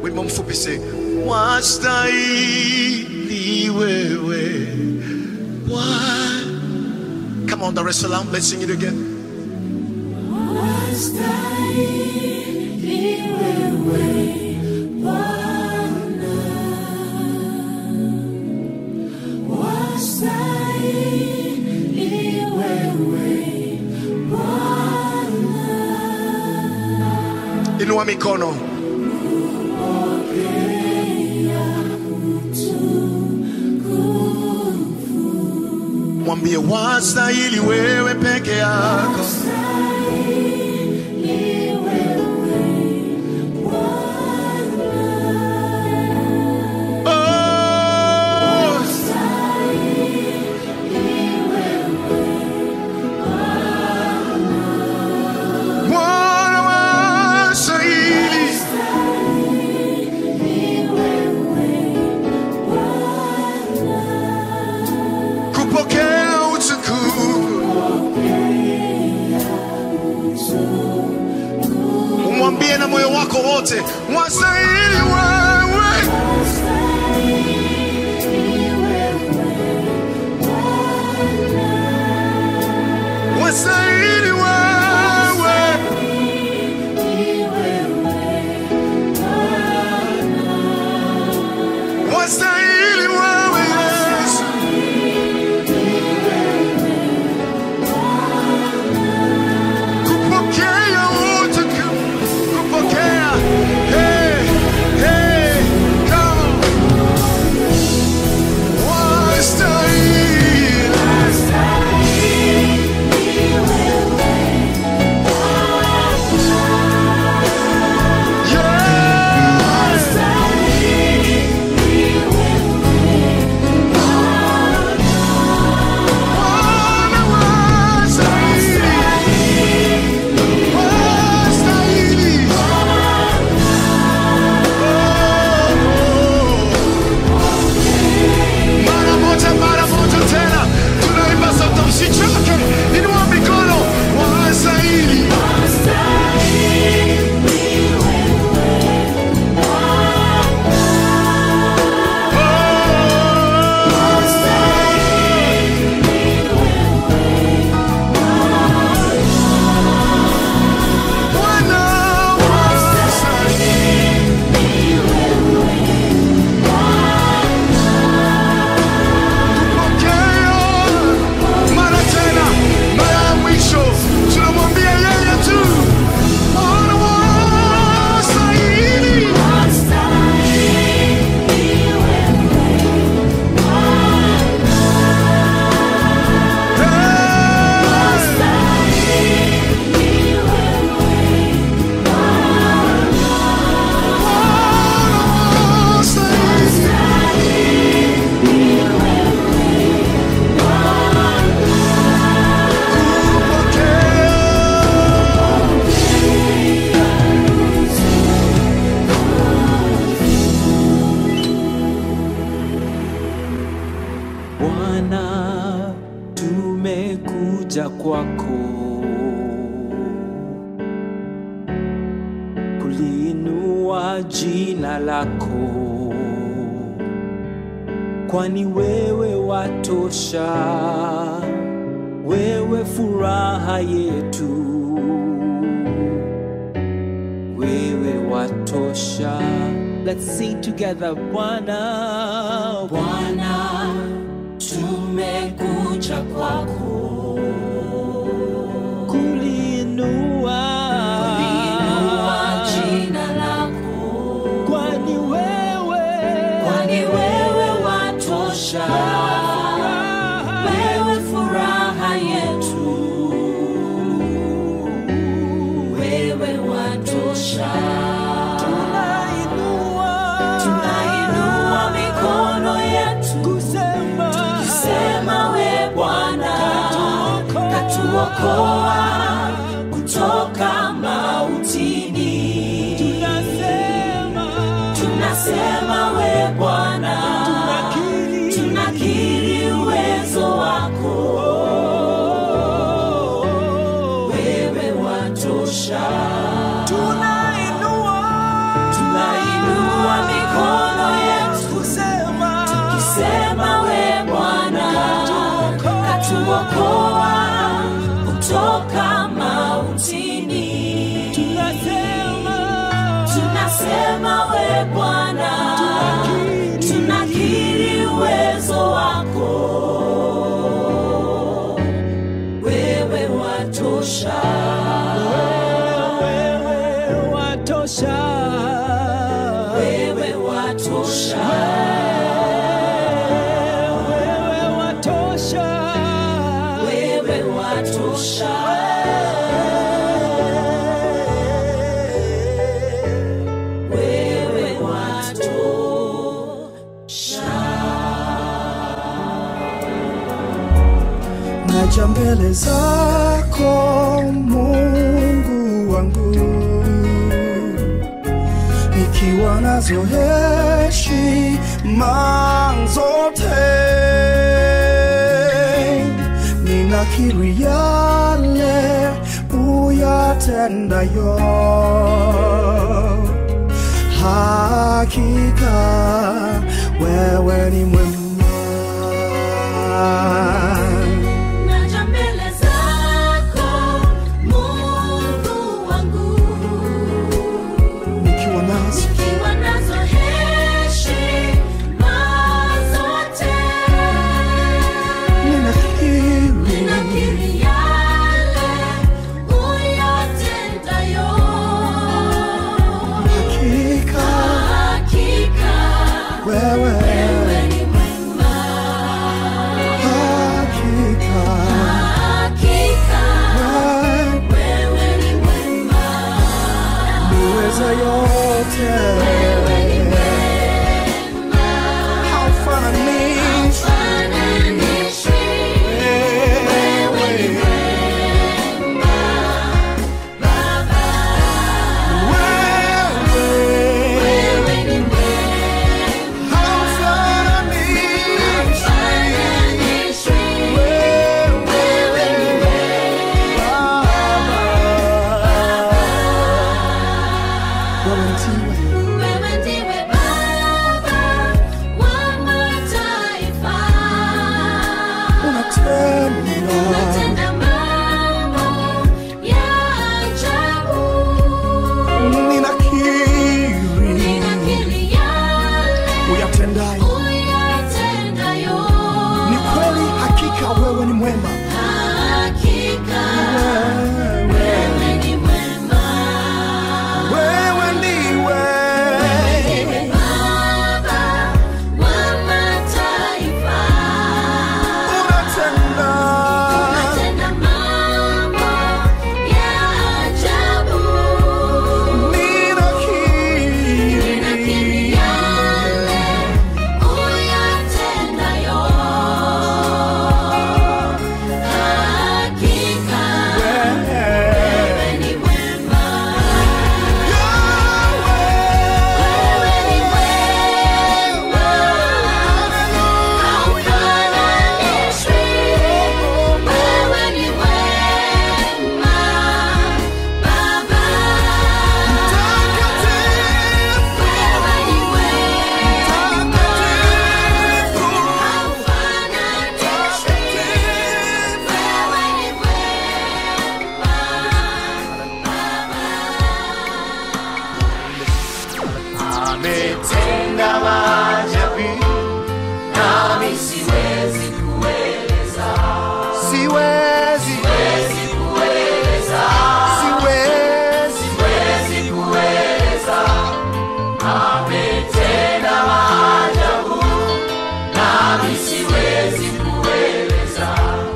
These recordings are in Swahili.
wimbo mfupi se wastahili wewe Bwana. Come on, Dar es Salaam, let's sing it again. Inua mikono. Mwambie wastahili wewe peke yako. Oh, Bwana wastahili. kupokea utukufu. Umwambie na moyo wako wote, wastahili wewe. Wastahili wewe. Wastahili wewe Yesu. kupokea utukufu, kupokea. Hey, hey, come on. Wastahili. Yeah. Bwana wastahili. Wastahili. Mara moja, mara moja tena, tunaimba sote, msichoke, inua mikono, wastahili. Bwana wastahili. Pokea mara tena, mara ya mwisho, tunamwambia yeye tu, Bwana wastahili. Hey, Bwana wastahili. Bwana, tumekuja kwako kuliinua jina lako, kwani wewe watosha, wewe furaha yetu, wewe watosha. Let's sing together, Bwana, Bwana, tumekuja kwako kuliinua kuliinua jina lako, kwani wewe kwani wewe watosha, wewe furaha yetu, wewe watosha. tunainua Tunainua mikono yetu kusema sema we Bwana katuokoa kutoka mautini. tunasema Tunasema we Bwana, tunakiri tunakiri uwezo wako, wewe watosha. tunainua Tunainua Bwana, tunakiri uwezo wako, wewe watosha. wewe watosha Wewe watosha, wewe watosha wewe watosha, wewe watosha. naja mbele zako Mungu wangu, nikiwa nazo heshima zote, ninakiri yale uyatendayo, hakika wewe ni mwema. Naja mbele zako Mungu wangu, nikiwa nazo nikiwa nazo heshima zote, ninakiri ninakiri yale uyatendayo, hakika hakika wewe wewe ni mwema, hakika hakika wewe wewe ni mwema. niweza yote haufananishi wewe wewe haufananishi Wewe ndiwe Baba wa mataifa, unatenda mambo ya ajabu. Ninakiri yale uyatendayo uyatendayo, ni kweli hakika wewe ni mwema hakika wewe wewe ni mwema. wewe ndiwe Ndiwe Baba wa mataifa, unatenda unatenda mambo ya ajabu. Ninakiri ninakiri yale uyatendayo, hakika wewe ni mwema. Wewe ni mwema, haufananishwi. Wewe ni mwema, Baba. Wewe ni mwema, haufananishwi. Wewe ni ametenda maajabu nami siwezi kueleza, siwezi siwezi kueleza, siwezi siwezi kueleza. Ametenda maajabu, nami siwezi kueleza.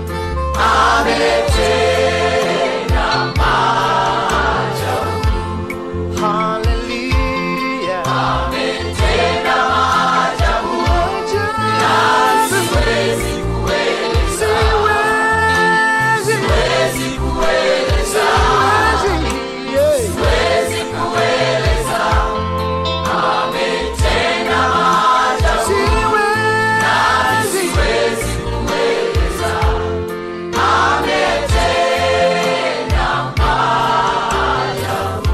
Ametenda maajabu, haleluya ametenda maajabu, nami siwezi kueleza, siwezi kueleza. Siwezi kueleza, ametenda maajabu, nami siwezi kueleza, ametenda maajabu.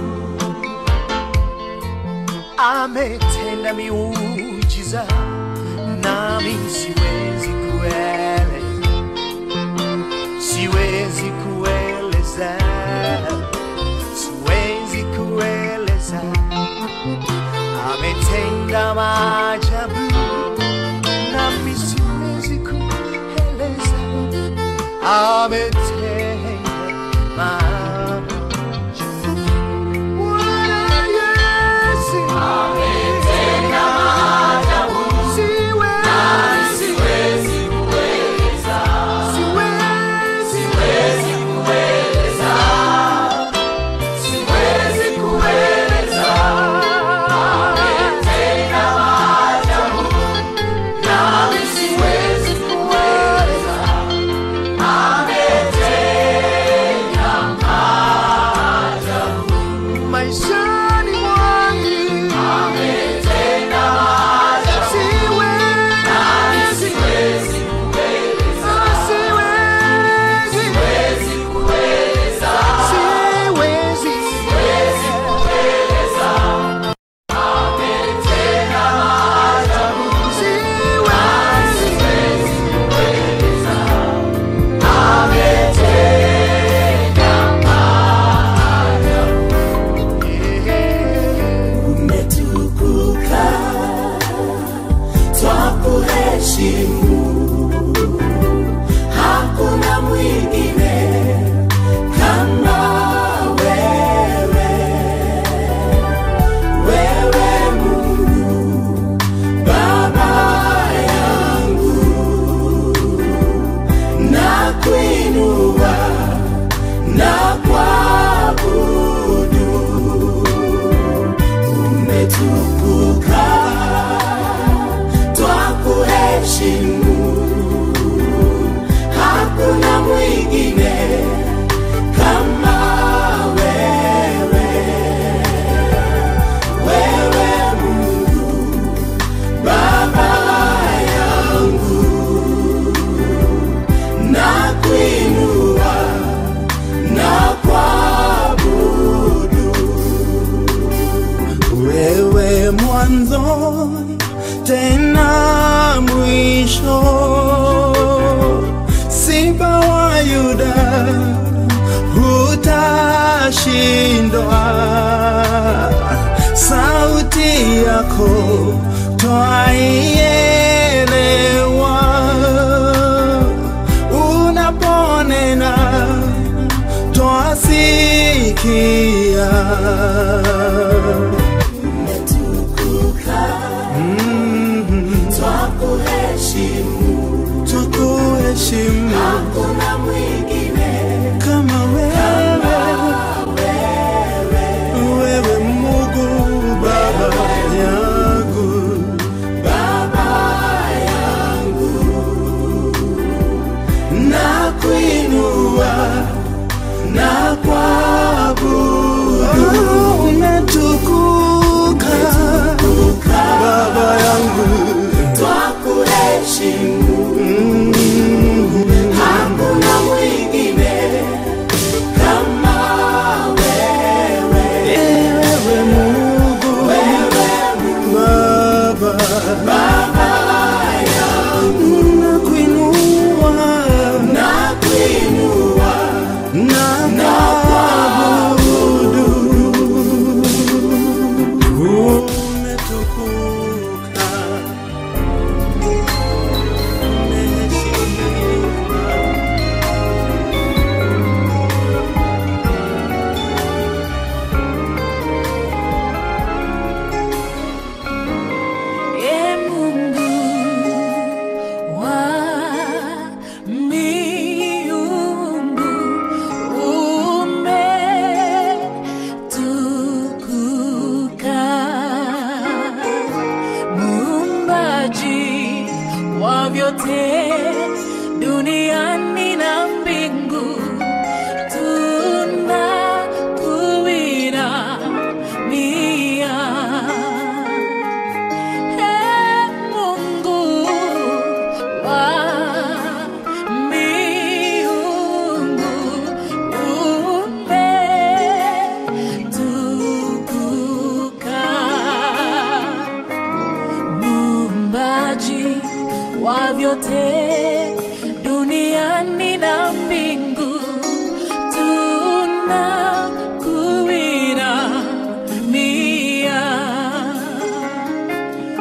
ametenda miujiza nami siwezi kueleza siwezi kueleza siwezi kueleza ametenda maajabu, nami siwezi kueleza. Ametenda maajabu. Bwana Yesu Ametenda maajabu, siwezi, siwezi kueleza, siwezi, siwezi kueleza, siwezi kueleza. Ametenda maajabu, nami siwezi kueleza. Ametenda maajabu, maishani mwangu ametenda maajabu, siwezi, nami siwezi kueleza. siwezi, Siwezi kueleza, siwezi, siwezi kueleza. Ametenda maajabu, siwezi. siwezi kueleza. Ametenda maajabu. Umetukuka, twakuheshimu. Hakuna mwingine kama wewe. Wewe Mungu, Baba yangu, nakuinua na kuabudu. Umetukuka, twakuheshimu. Hakuna mwingine kama wewe. Wewe Mungu, Baba yangu, nakuinua na kuabudu. wewe mwanzo tena mwisho, Simba wa Yuda hutashindwa. Sauti yako twaielewa, unaponena twasikia. Umetukuka, twakuheshimu. Twakuheshimu Hakuna mwingine kama wewe, wewe Mungu Baba yangu, Baba yangu, nakuinua na kuabudu. Umetukuka Baba yangu, twakuheshimu. Hakuna mwingine kama wewe. wewe Mungu Wewe Baba, Baba yangu, nakuinua nakuinua na na kuabudu. Umetukuka, umeheshimiwa. E Mungu wa miungu umetukuka, muumbaji wa vyote duniani na mbingu, tunakuinamia. Ee Mungu wa miungu, umetukuka, muumbaji wa vyote duniani na mbingu, tunakuinamia.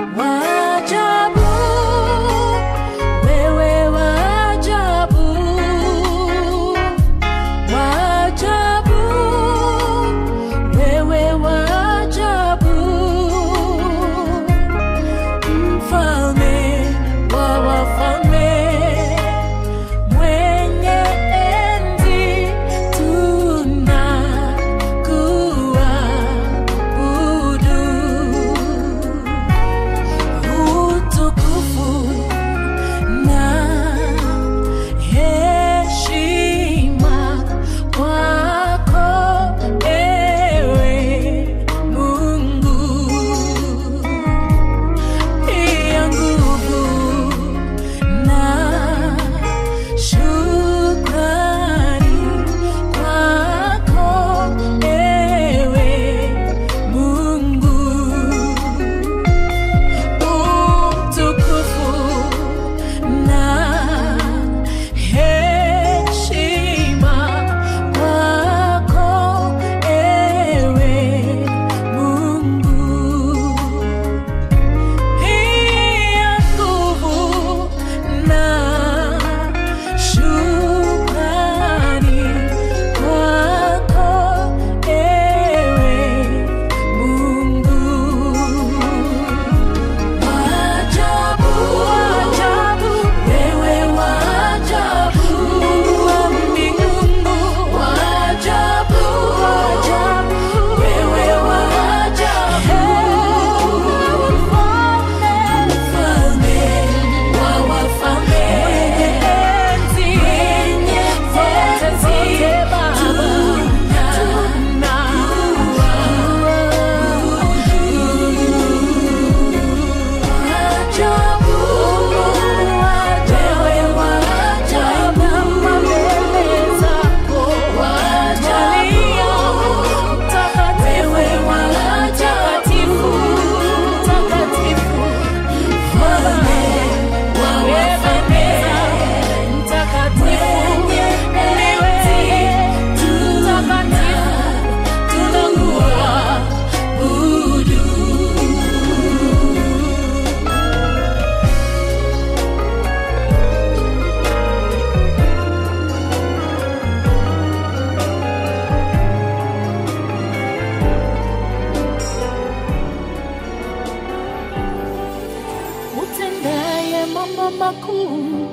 mambo makuu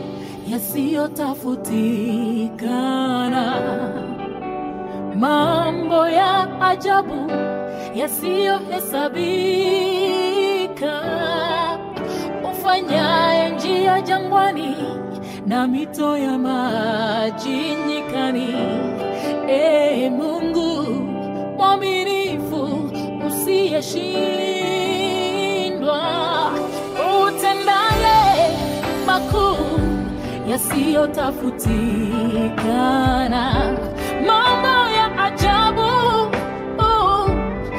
yasiyotafutikana, mambo ya ajabu yasiyohesabika, ufanyaye njia jangwani na mito ya maji nyikani. Ee Mungu mwaminifu usiyeshindwa, utendaye makuu yasiyotafutikana, mambo ya ajabu oh,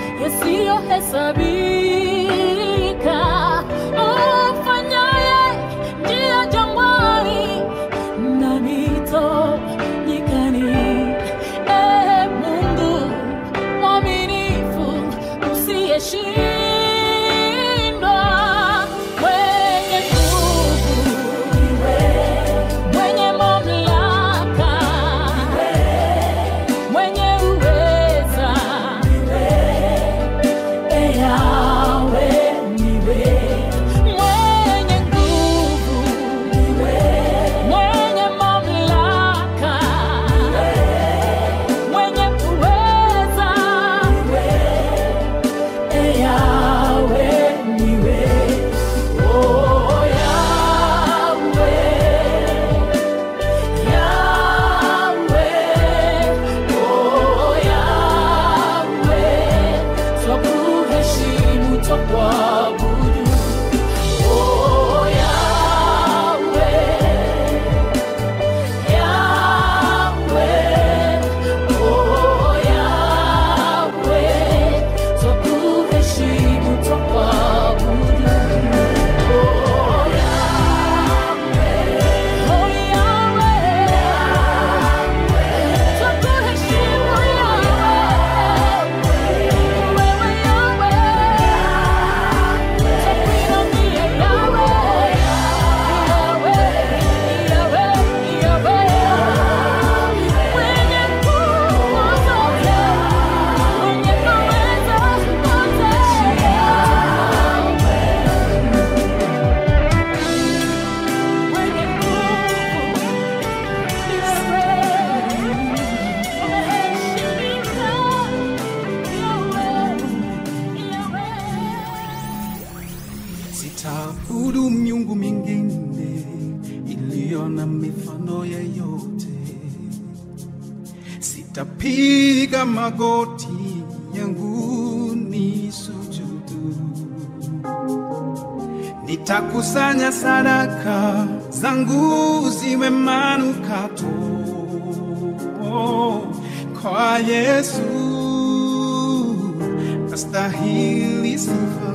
yasiyohesabika, ufanyaye njia jangwani na mito nyikani. Ee Mungu mwaminifu usiyeshindwa, mwenye nguvu mwenye mamlaka, mwenye uweza, Ee Yahweh, niwe mwenye nguvu, mwenye mamlaka, mwenye uweza, Ee Yahweh, niwe oh Yahweh. Yahweh, oh Yahweh, twakuheshimu, twakuabudu. Oh Yahweh, Yahweh, oh Yahweh, twakuheshimu, twakuabudu. Oh Yahweh, oh Yahweh, twakuheshimu Yahweh, wewe Yahweh, twakuinamia Yahweh, Yahweh, Yahweh, Yahweh, mwenye nguvu zote, mwenye uweza wote. Mwenye nguvu ni wewe, umeheshimika Yahweh, Yahweh. Sitaabudu miungu mingine iliyo na mifano yeyote. Sitapiga magoti yangu ni sujudu. Nitakusanya sadaka zangu ziwe manukato kwa Yesu, astahili sifa.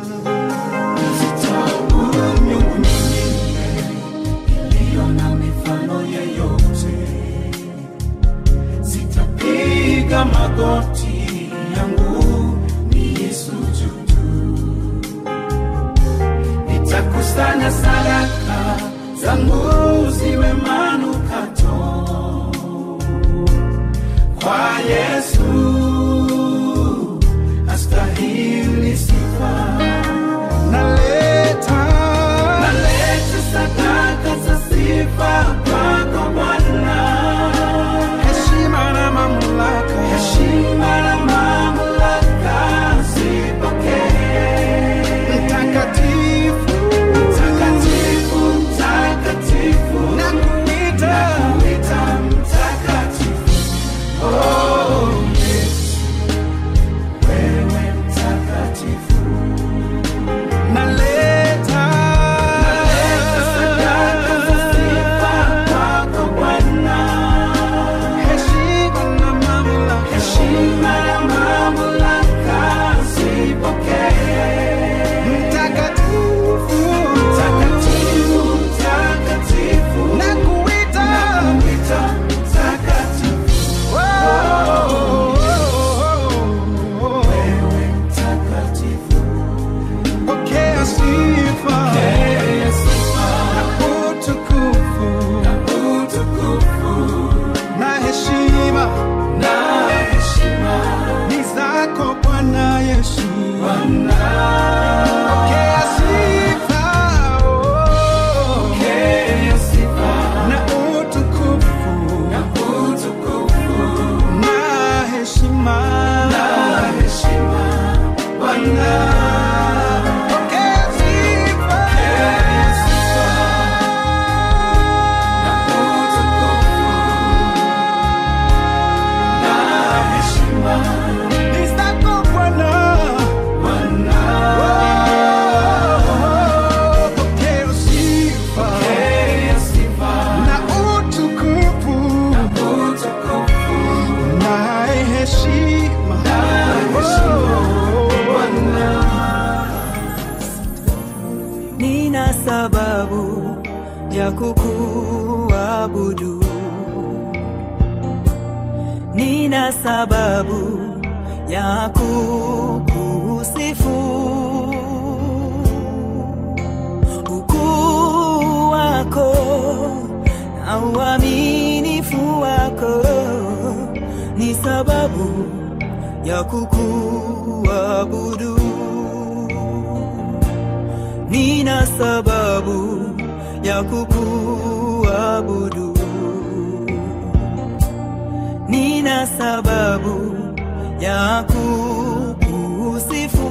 Sitaabudu miungu mingine iliyo na mifano yeyote. Sitapiga magoti yangu niisujudu. Nitakusanya sadaka zangu ziwe manukato kwa Yesu, astahili sifa. Naleta, naleta sadaka za sifa kwako Bwana, heshima na mamlaka, heshima na sababu ya kukuabudu, nina sababu ya kukusifu. Ukuu wako na uaminifu wako ni sababu ya kukuabudu. Nina sababu ya kukuabudu. Nina sababu ya kukusifu.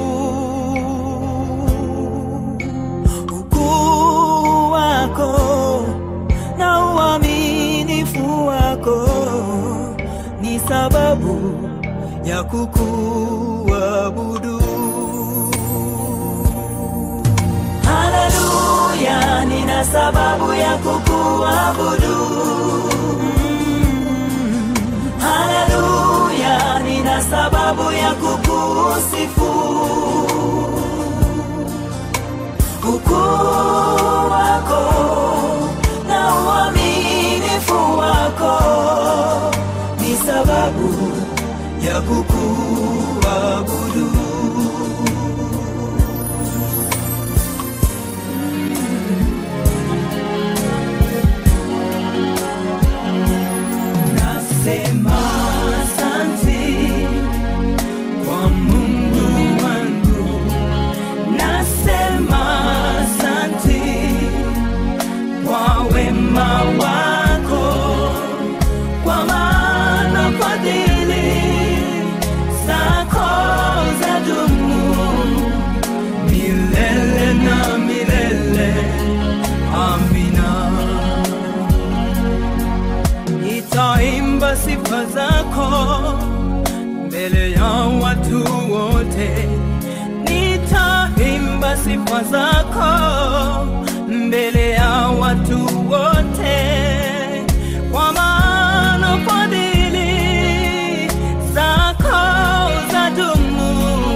Ukuu wako na uaminifu wako ni sababu ya kukuabudu. Haleluya, nina sababu ya kukuabudu. Mm. Haleluya, nina sababu ya kukusifu. Ukuu wako na uaminifu wako ni sababu ya kukuabudu. Nasema asante kwa Mungu wangu, nasema asante kwa wema wako, kwa maana fadhili zako zadumu milele na milele. Amina. Nitaimba sifa zako mbele ya watu wote, nitaimba sifa zako mbele ya watu wote, kwa maana fadhili zako zadumu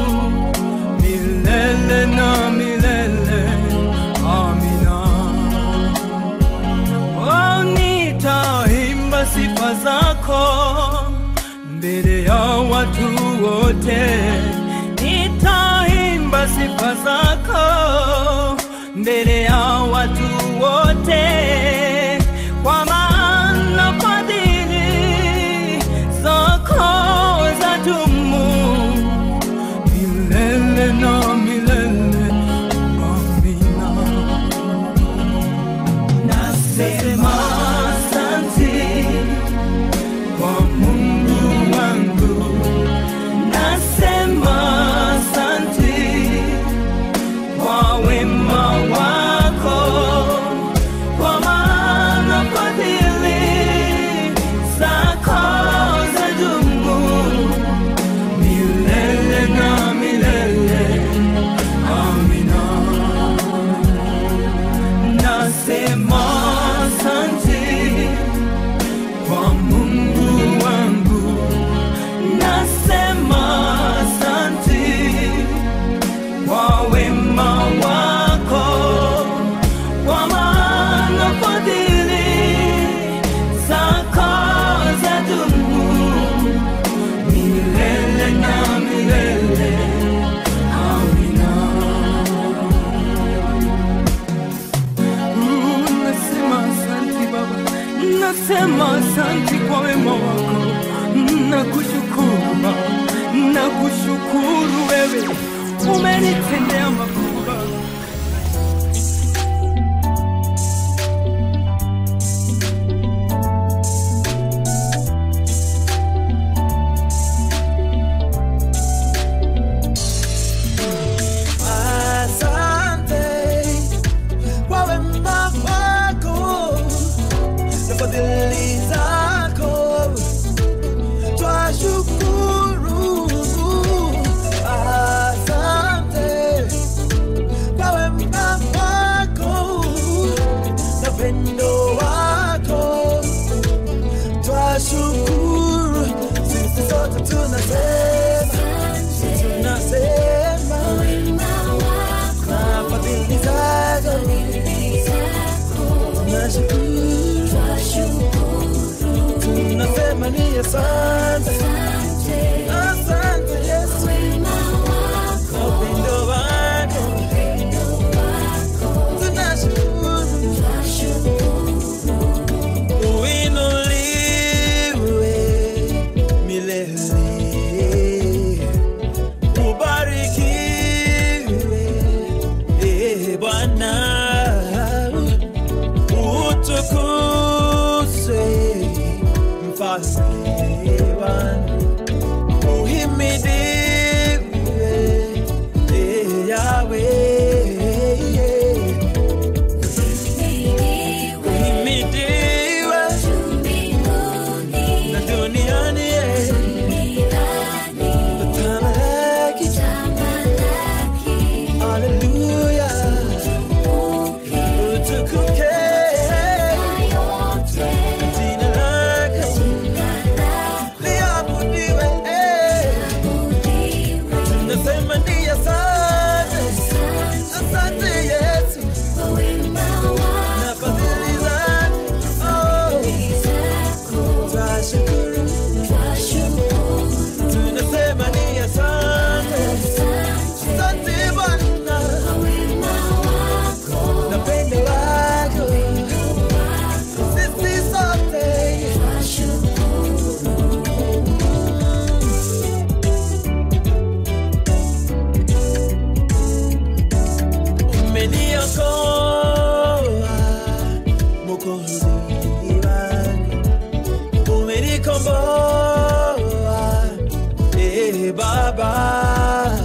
milele na milele. Amina. Oh, nitaimba sifa zako mbele ya watu wote, nitaimba sifa zako mbele ya watu wote, kwa maana fadhili zako zadumu milele na milele. Amina. Nasema asante kwa Mungu wangu, nasema asante kwa wema wako, kwa maana fadhili zako zadumu milele na milele. Amina. Nasema asante kwa Mungu wangu, nasema asante kwa wema wako, kwa maana fadhili zako zadumu milele na milele. Amina. Mm, Nasema asante Baba, nasema asante kwa wema wako, nakushukuru Baba, nakushukuru wewe, umenitendea makubwa. Asante kwa wema wako na fadhili zako, twashukuru. Asante uhimidiwe eh, Yahweh uhimidiwe na duniani eh, utamalaki haleluya utukuke jina lako liabudiwe eh. Nasema ni asante, asante Yesu na fadhili zako. Oh, twashukuru. Tunasema ni asante, asante Bwana na pendo lako. Sisi sote umeniokoa Mwokozi wangu, umenikomboa eh Baba,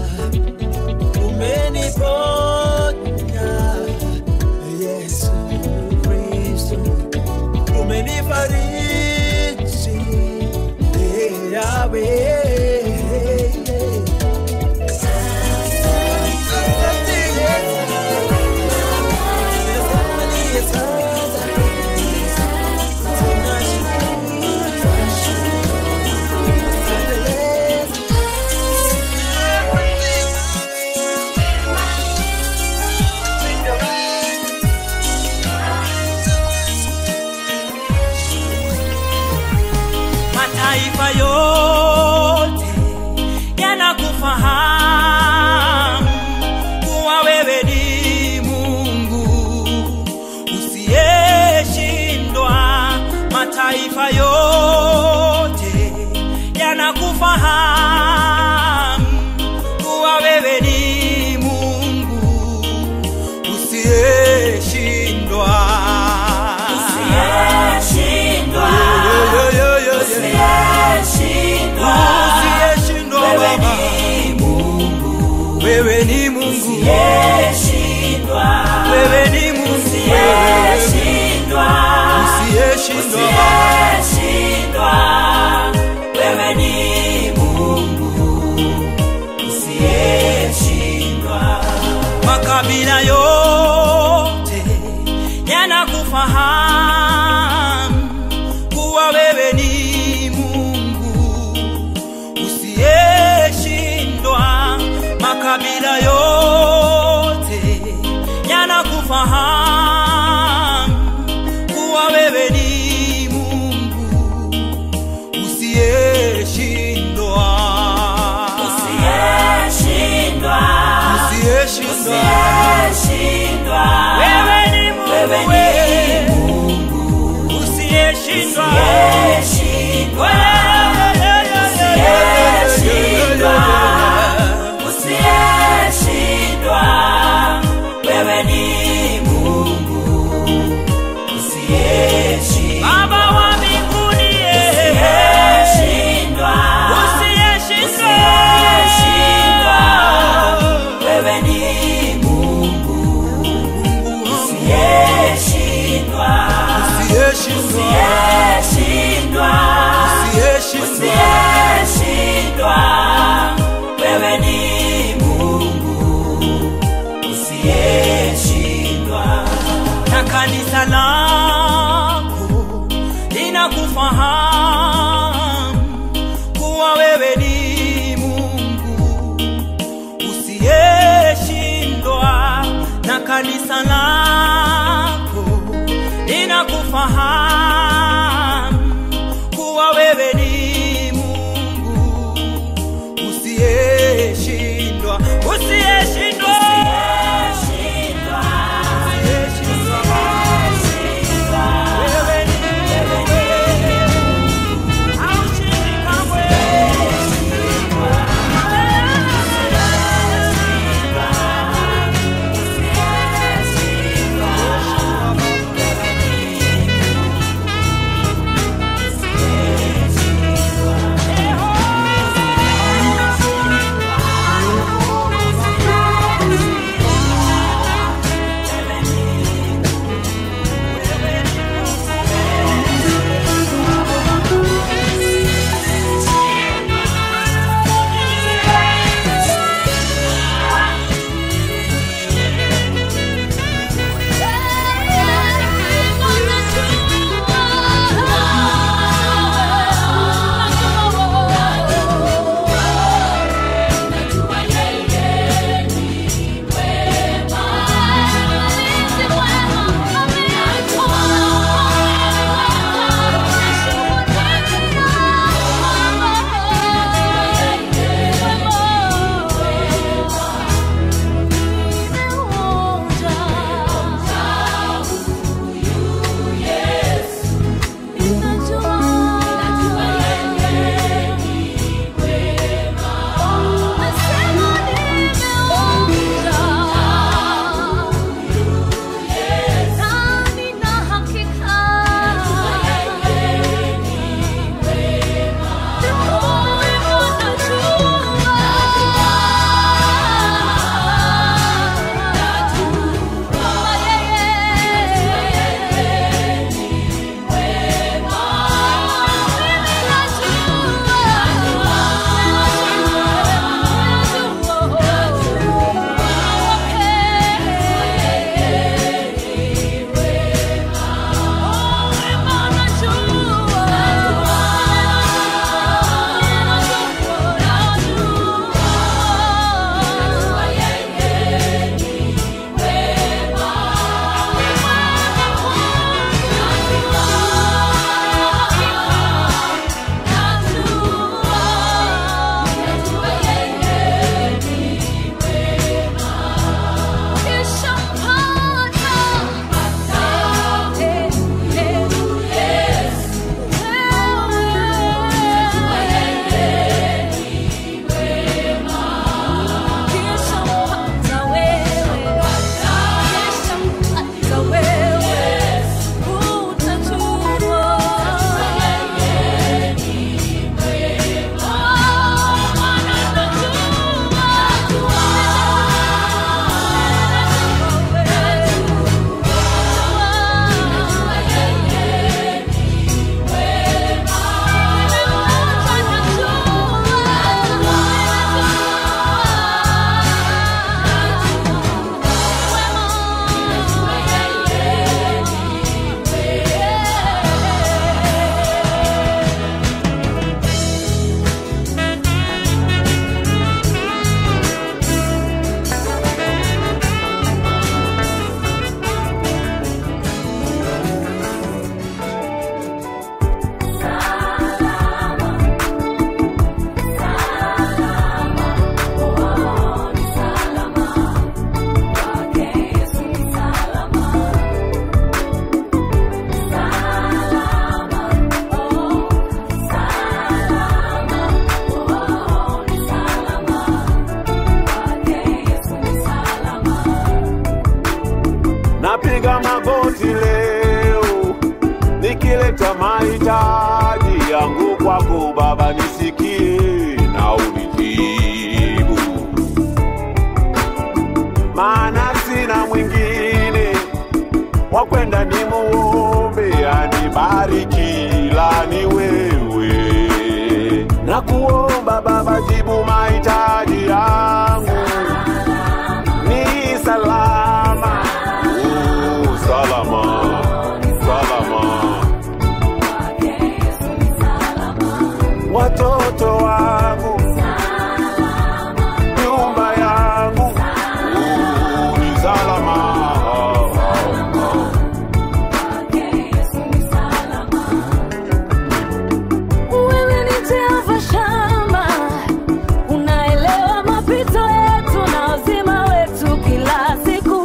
umeniponya Yesu Kristo, umenifariji eh Yahweh. Asante Yesu. mataifa yote yanakufahamu kuwa wewe ni Mungu usiyeshindwa. Mataifa yote yanakufahamu kuwa wewe ni Mungu usiyeshindwa. Yo, yo, yo, yo, yo. Usiyeshindwa Baba, wewe ni Mungu, wewe ni Mungu, usiyeshindwa makabila yote yanakufahamu kuwa wewe ni Mungu usiyeshindwa. Makabila yote yanakufahamu kuwa wewe ni Mungu usiyeshindwa, usiyeshindwa. Wewe ni Mungu, wewe usiyeshindwa. Baba wa mbinguni, usiyeshindwa. Usiyeshindwa. Usiyeshindwa. wewe ni Mungu usiyeshindwa. na kanisa lako linakufahamu kuwa wewe ni Mungu usiyeshindwa, na kanisa lako linakufahamu kuwa wewe ni Mungu usiyeshindwa, usiyeshindwa, Usiyeshindwa. Usiyeshindwa. wewe ni haushindi kamwe. mahitaji yangu kwako Baba, nisikie na unijibu, maana sina mwingine wa kwenda nimuombe anibariki, la ni wewe. Na kuomba Baba, jibu mahitaji yangu ni salama, oh, salama, salama. watoto wangu, nyumba yangu uh, ni salama. Wewe ni Jehova Shama, unaelewa mapito yetu na uzima wetu kila siku.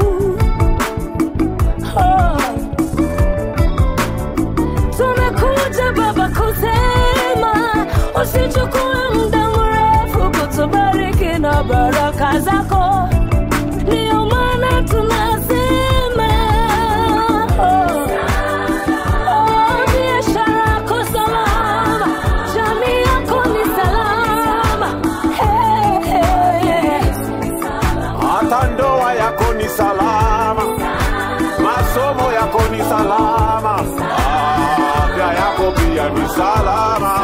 Oh. Tumekuja Baba kusema usichukue muda mrefu kutubariki na baraka zako, ndio maana tunasema oh. Oh, biashara yako salama, jamii yako ni salama. Hey, hey. Hata ndoa yako ni salama, masomo yako ni salama, afya yako pia ni salama.